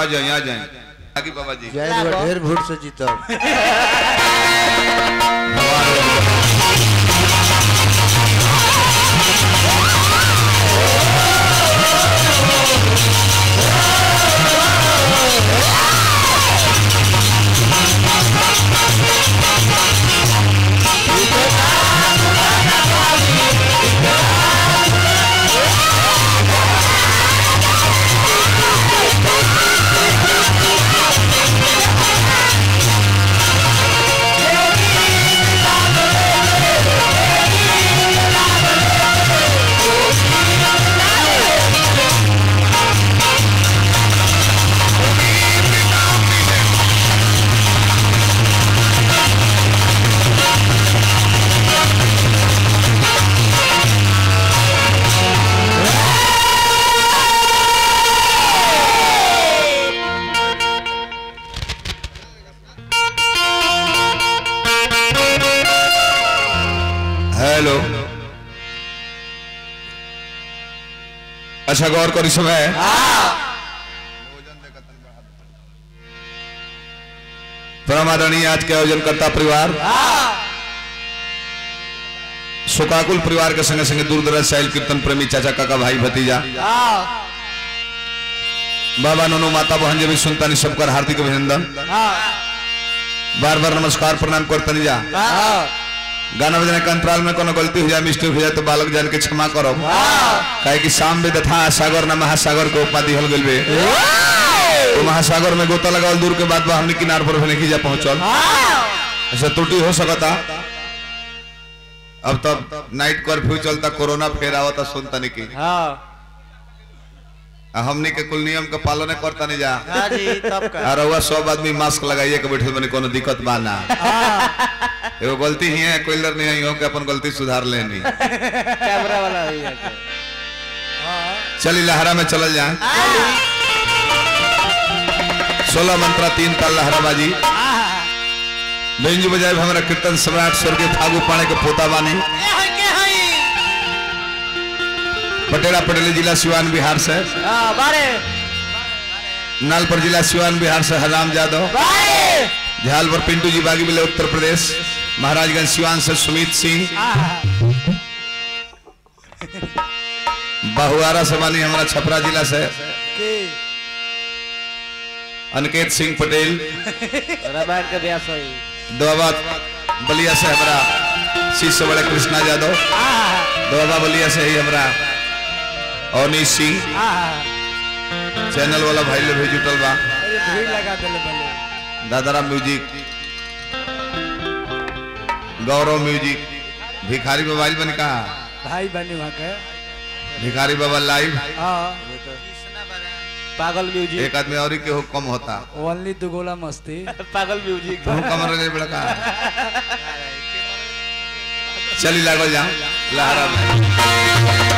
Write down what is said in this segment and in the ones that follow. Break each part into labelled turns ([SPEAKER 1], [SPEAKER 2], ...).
[SPEAKER 1] आ जाए आ जाए आगे बाबा जी
[SPEAKER 2] जय दुआ ढेर भूट से जीतब
[SPEAKER 1] हेलो अच्छा गौर करी समय परमादरणीय आज के आयोजन करता परिवार शोकाकुल परिवार के संगे संगे दूर दराज साहिल कीर्तन प्रेमी चाचा काका भाई भतीजा बाबा नोनो माता बहन जब सुनता नहीं सबकर हार्दिक अभिनंदन बार बार नमस्कार प्रणाम करतनी जा गाना बजाने के अंतराल में कोनो गलती हो जाए मिस्टेक हो जाए तो बालक जान के क्षमा करो काहे कि शाम में तथा सागर ना महासागर को उपाधि हल गइल बे तो महासागर में गोता लगावल दूर के बाद बा हमने किनार पर नहीं जा पहुंचल ऐसा त्रुटि हो सकता अब तब नाइट कर्फ्यू चलता कोरोना फेर आवता सुनता नहीं की आ हमनी के कुल नियम के पालन करता नहीं जा
[SPEAKER 2] हाँ जी तब का
[SPEAKER 1] और रउआ सब आदमी मास्क लगाइए के बैठे बने कोनो दिक्कत बा ना एगो गलती ही है कोई लर नहीं है हो के अपन गलती सुधार लेनी
[SPEAKER 2] कैमरा वाला ही है
[SPEAKER 1] चली लहरा में चल जाए सोलह मंत्रा तीन ताल लहराबाजी बेंजू बजाय हमारा कीर्तन सम्राट स्वर्गीय फागू पाणे के पोता बानी पटेला पटेली जिला सिवान बिहार से
[SPEAKER 2] बारे
[SPEAKER 1] नालपर जिला सिवान बिहार से हराम यादव
[SPEAKER 2] बारे
[SPEAKER 1] झालपुर पिंटू जी बागी मिले उत्तर प्रदेश महाराजगंज सिवान से सुमित सिंह बहुआरा से बानी हमारा छपरा जिला से अनिकेत सिंह पटेल
[SPEAKER 2] रामायण का व्यास होई
[SPEAKER 1] दोबाबाद बलिया से हमारा शिष्य बड़े कृष्णा यादव दोबाबा बलिया से ही हमारा अवनीश सिंह चैनल वाला भाई लोग भी जुटल बा
[SPEAKER 2] भीड़ लगा देले बले
[SPEAKER 1] दादाराम म्यूजिक गौरव म्यूजिक भिखारी मोबाइल बन कहा
[SPEAKER 2] भाई बनी वहाँ के
[SPEAKER 1] भिखारी बाबा लाइव
[SPEAKER 2] हाँ पागल म्यूजिक
[SPEAKER 1] एक आदमी और ही के हो कम होता
[SPEAKER 2] ओनली दो गोला मस्ती पागल म्यूजिक
[SPEAKER 1] तुम कम रहे बड़ा का चली लागल जा लहरा में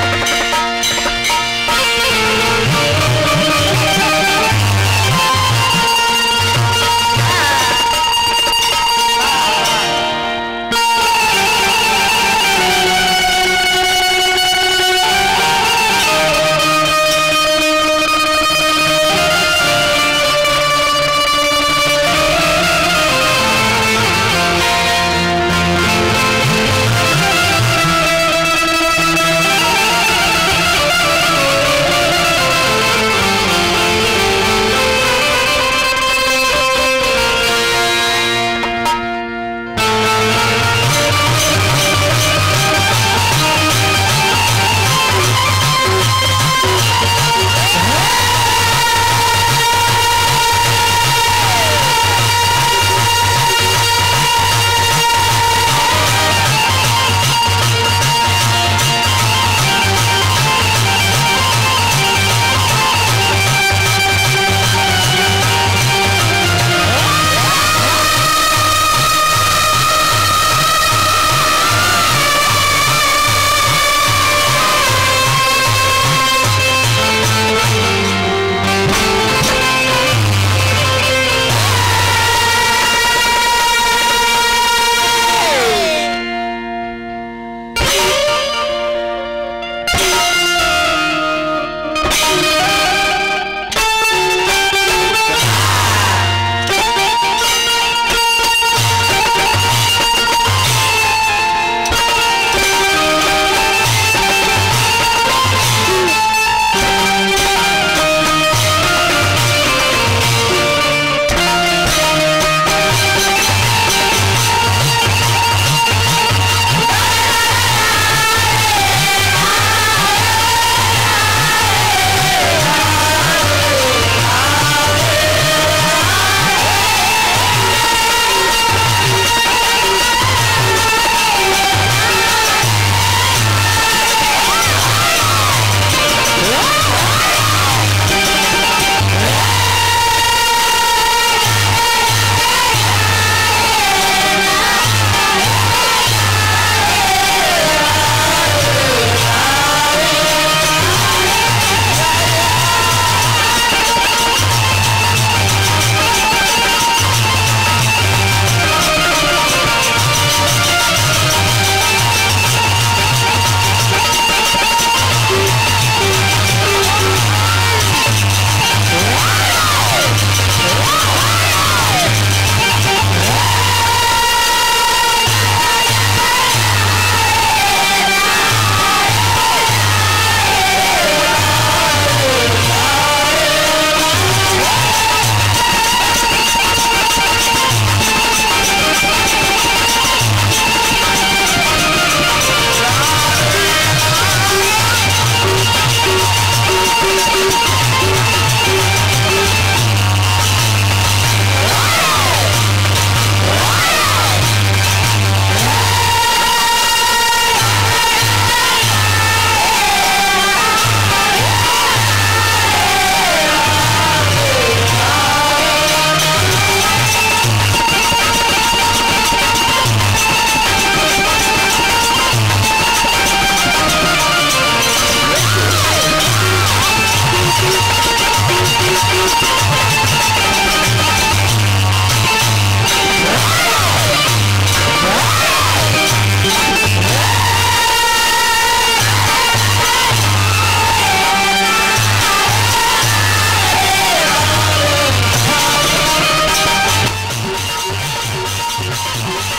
[SPEAKER 3] Thank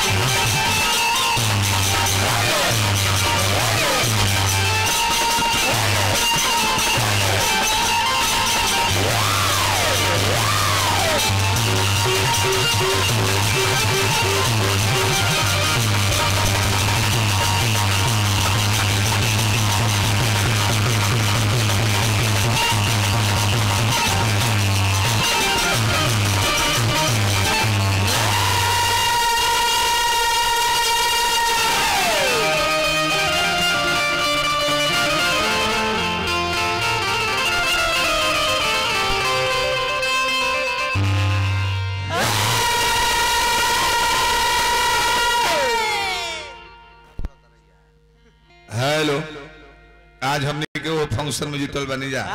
[SPEAKER 1] हेलो आज हमने के वो फंक्शन में जीतल बनी जा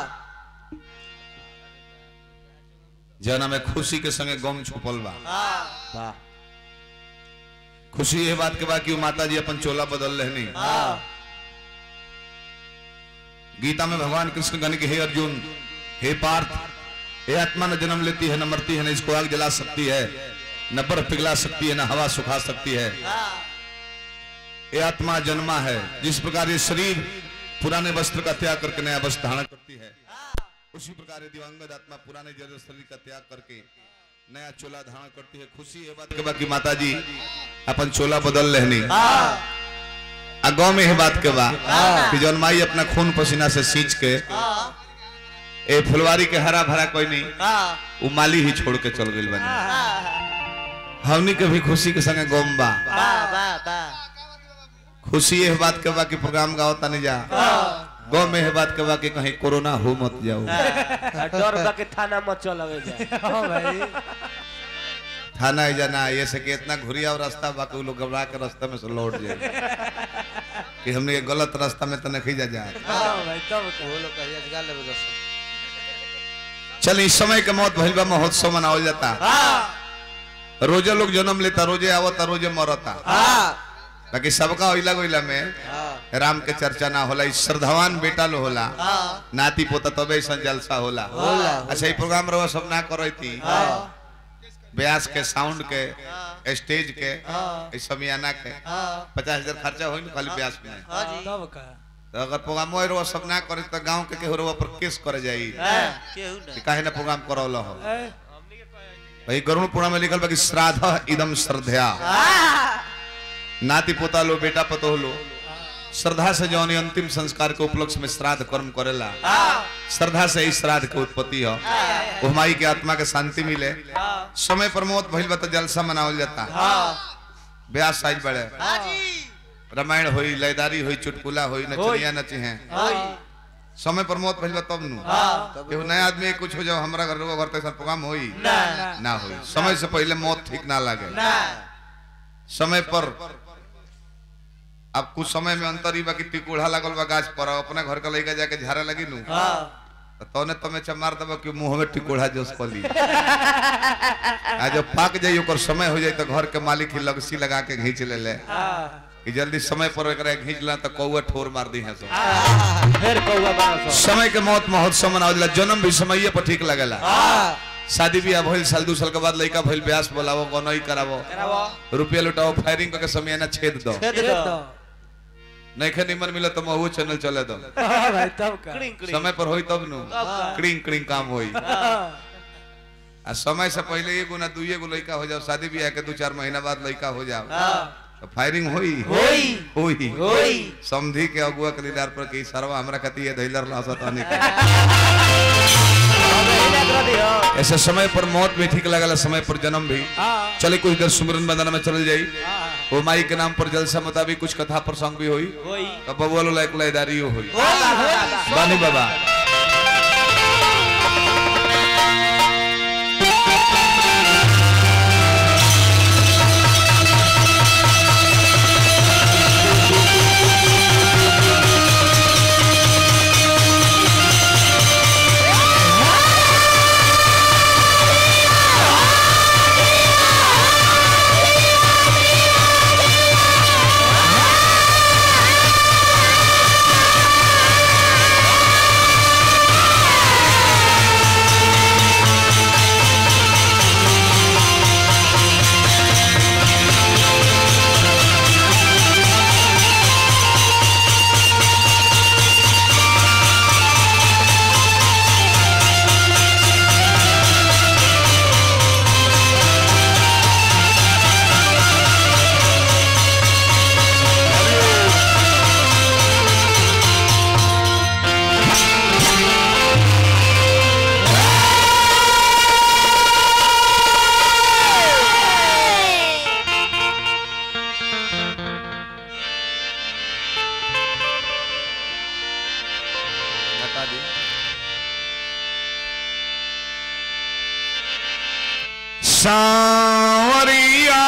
[SPEAKER 1] जना में खुशी के संगे गम छुपल बा
[SPEAKER 2] वाह
[SPEAKER 1] खुशी ये बात के बा कि वो माता जी अपन चोला बदल रहनी गीता में भगवान कृष्ण गण के हे अर्जुन हे पार्थ हे आत्मा न जन्म लेती है न मरती है न इसको आग जला सकती है न बर्फ पिघला सकती है न हवा सुखा सकती है ये आत्मा जन्मा है जिस प्रकार ये शरीर पुराने वस्त्र का त्याग करके नया वस्त्र धारण करती है उसी प्रकार ये दिवंगत आत्मा पुराने जर्जर शरीर का त्याग करके नया चोला धारण करती है खुशी है बात के बाकी माता जी अपन चोला बदल रहनी आ गाँव में है बात के बा कि जौन माई अपना खून पसीना से सींच के ए फुलवारी के हरा भरा कोई नहीं वो माली ही छोड़ के चल गई बनी हमनी के भी खुशी के संगे गोम बा खुशी है बात के बा कि प्रोग्राम गाओ तनी जा गाँव में है बात के बा कि कहीं कोरोना हो मत जाओ
[SPEAKER 3] डर बा के थाना मत चलावे जा
[SPEAKER 2] हाँ भाई
[SPEAKER 1] थाना है जाना ये से कि इतना घुरिया और रास्ता बा कि उ लोग घबरा के रास्ता में से लौट जाए कि हमने ये गलत रास्ता में तो नहीं जा जाए
[SPEAKER 2] हाँ भाई तब का।
[SPEAKER 3] वो लोग कहिया जगा लेबे दस
[SPEAKER 1] चल इस समय के मौत भइल बा महोत्सव मनावल जाता रोजे लोग जन्म लेता रोजे आवता रोजे मरता बाकी सबका ओइला गोइला में राम के चर्चा ना होला इस श्रद्धावान बेटा लो होला नाती पोता तबे ऐसा जलसा होला अच्छा ये प्रोग्राम रवा सब ना करो थी ब्यास के साउंड के स्टेज के इस समियाना के पचास हजार खर्चा होई ना खाली ब्यास में
[SPEAKER 2] तब का
[SPEAKER 1] तो अगर प्रोग्राम होए रवा सब ना करे तो गांव के केहू रवा पर केस करे जाई
[SPEAKER 3] केहू
[SPEAKER 1] कि
[SPEAKER 3] ना
[SPEAKER 1] काहे ना प्रोग्राम करौला हो
[SPEAKER 2] ए,
[SPEAKER 1] भाई गरुण पुराण में लिखल बा कि श्राद्ध इदम श्रद्धया नाती पोता लो बेटा पतो लो श्रद्धा से जौन ये अंतिम संस्कार के उपलक्ष्य में श्राद्ध कर्म करेला श्रद्धा से ही श्राद्ध के उत्पत्ति हो वो हमारी के आत्मा के शांति मिले समय पर मौत भइल बा तो जलसा मनावल जाता ब्याह साइज बढ़े रामायण होई लयदारी होई चुटकुला होई नचनिया नची हैं समय पर मौत भइल बा तब नु केहू नया आदमी कुछ हो जाओ हमरा घर घर तक प्रोग्राम होई ना होई समय से पहले मौत ठीक ना लगे समय पर अब कुछ समय में अंतर ही बा कि टिकोड़ा लगल बा गाछ पर अपने घर का लइका जाके झाड़ा लगी नु तो तौने तमे चमार दबा कि मुंह में टिकोड़ा जोस पली आ जब पाक जाई ओकर समय हो जाई तो घर के मालिक ही लगसी लगा के घींच ले ले कि जल्दी समय पर एकरा घींच ला तो कौआ ठोर मार दी है सब
[SPEAKER 3] फिर कौवा बड़ा सो
[SPEAKER 1] समय के मौत महोत्सव मनावला जन्म भी समय पर ठीक लगेला शादी ब्याह भइल साल दू साल के बाद लइका भइल ब्यास बोलावो गनई करावो
[SPEAKER 3] करावो
[SPEAKER 1] रुपया लुटाओ फायरिंग करके समय ना छेद दो
[SPEAKER 3] छेद
[SPEAKER 2] ये
[SPEAKER 3] दो
[SPEAKER 2] तो
[SPEAKER 1] नइखे निमन मिले तो महू चैनल चले दो
[SPEAKER 2] हाँ भाई तब का
[SPEAKER 3] क्रिंग क्रिंग
[SPEAKER 1] समय पर होई तब नु
[SPEAKER 3] तब का।
[SPEAKER 1] क्रिंग क्रिंग काम होई आ समय से पहले एगो ना दुइये गो लइका हो जाओ शादी ब्याह के दू चार महीना बाद लइका हो जाओ तो फायरिंग होई
[SPEAKER 3] होई
[SPEAKER 1] होई
[SPEAKER 3] होई
[SPEAKER 1] समझी के अगुआ के लीडर पर की सरवा हमरा कती है धैलर लासत आने के
[SPEAKER 3] अब एही ना कर दियो
[SPEAKER 1] ऐसे समय पर मौत भी ठीक लगला समय पर जन्म भी
[SPEAKER 2] हाँ
[SPEAKER 1] चले कुछ देर सुमरन बंदना में चल जाई
[SPEAKER 2] हाँ
[SPEAKER 1] वो माई के नाम पर जलसा मुताबिक कुछ कथा प्रसंग भी होई
[SPEAKER 3] होई
[SPEAKER 1] तो बबुआ लायक लयदारी होई
[SPEAKER 3] होई होई
[SPEAKER 1] बानी बाबा
[SPEAKER 4] Ah!
[SPEAKER 1] सांवरिया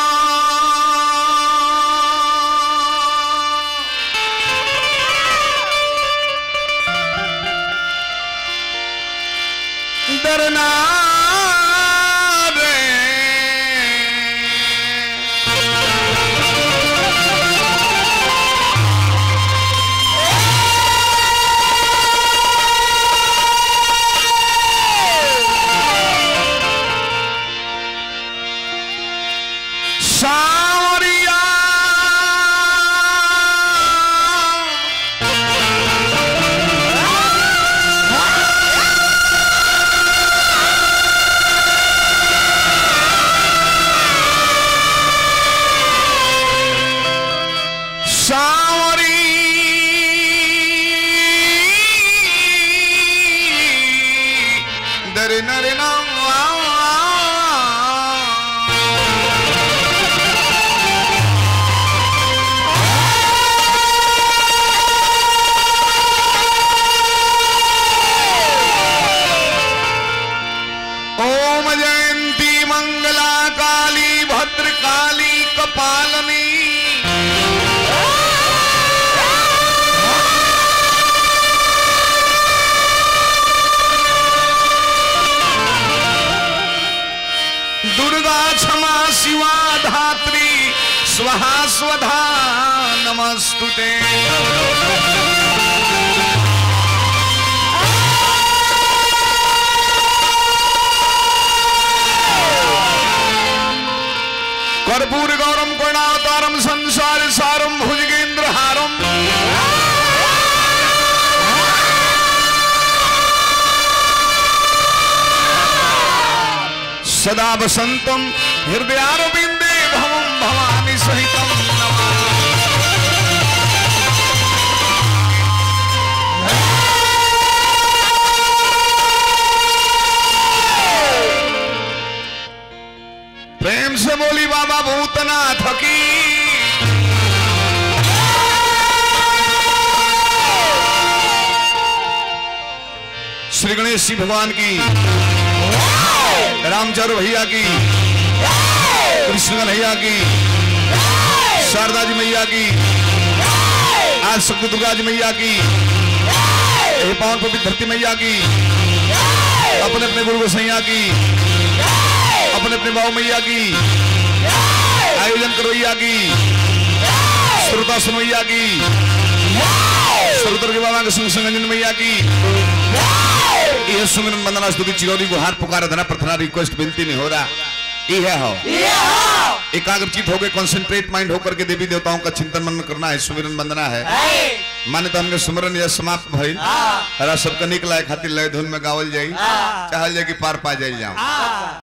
[SPEAKER 1] डरना रे सांवरिया सांवरी दर नर ओम जयंती मंगला काली भद्रकाली कपालनी दुर्गा क्षमा शिवा धात्री स्वाहा स्वधा नमस्तुते कर्पूर गौरम करुणावतारम संसार सारम भुजगेंद्र हारम सदा वसंतम हृदयारविंदे भवम भवानी सहितम नमामि। प्रेम से बोली बाबा भूतनाथ की श्री गणेश जी भगवान की रामचंद्र भैया की कृष्ण कन्हैया की शारदा जी मैया की आज शक्ति दुर्गा जी मैया की यही पावन पवित्र धरती मैया की अपने अपने गुरु गोसैया की अपने अपने बाबू मैया की आयोजन करवैया की श्रोता सुनवैया की श्रोतर के बाबा के संग संगंजन मैया की यह सुमिरन वंदना स्तुति चिरौरी गुहार पुकार धना प्रार्थना रिक्वेस्ट विनती नहीं हो रहा यह हो एकाग्रचित होकर कंसंट्रेट माइंड होकर के देवी देवताओं का चिंतन मनन करना है सुमिरन वंदना है माने तो हमने सुमरन यह समाप्त भइल हरा सबका निकला है खातिर लय धुन में गावल जाई चाहल जाए कि पार पा जाई जाओ